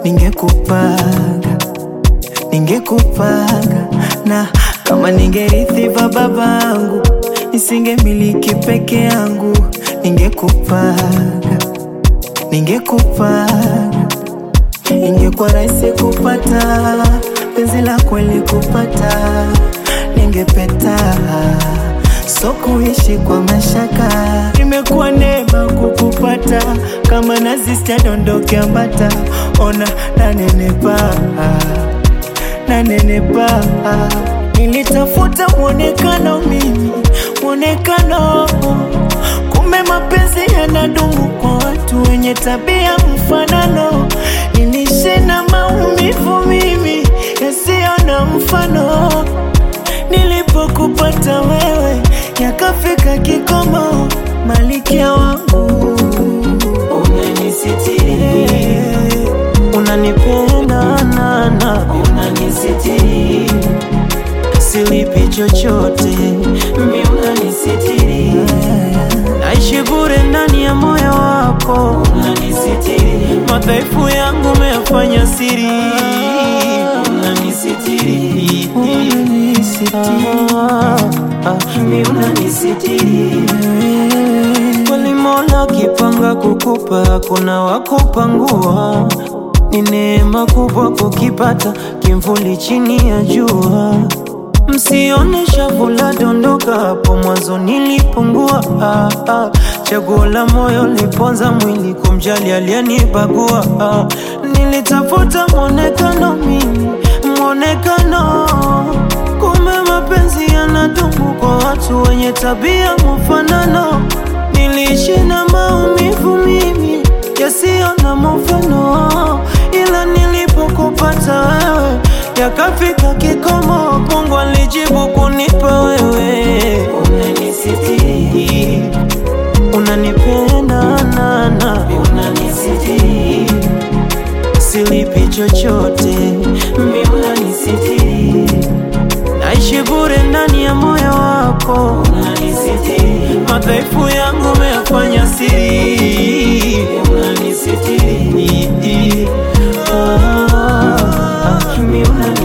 ningekupanga, ningekupanga na kama ningerithi va babangu, nisingemiliki peke yangu, ningekupanga, ningekupanga, ingekuwa rahisi kupata penzi la kweli kupata, ningepeta so kuishi kwa mashaka, imekuwa neema kukupata, kama nazi sijadondoke ambata, ona nanenepa, nanenepa, nilitafuta mwonekano mimi, mwonekano kumbe mapenzi yanadumu kwa watu wenye tabia mfanano, niliishi na maumivu mimi yasiyo na mfano nilipokupata wewe yakafika kikomo, malikia wangu unanisitiri, unanipenda nana, unanisitiri, silipi chochote, mi unanisitiri, naishi bure ndani ya moyo wako, unanisitiri, madhaifu yangu umeyafanya siri, unanisitiri, Ah, ah, mi unanisitiri kweli Mola kipanga kukupa, kuna wakupangua. Ni neema kubwa kukipata kimvuli chini ya jua. Msione shavu la dondoka, hapo mwanzo nilipungua. Ah, ah, chaguo la moyo liponza mwili, kumjali aliyenibagua. Ah, nilitafuta mwonekano mimi, mwonekano kumbe mapenzi yanadumu kwa watu wenye tabia mfanano. Niliishi na maumivu mimi yasiyo na mfano, ila nilipokupata wewe yakafika kikomo. Mungu alijibu kunipa wewe, unanisitiri, unanipenda nana, unanisitiri, silipi chochote, mi unanisitiri naishi bure ndani ya moyo wako, unanisitiri, madhaifu yangu umeyafanya siri, unanisitiri, ah, ah, mi unanisitiri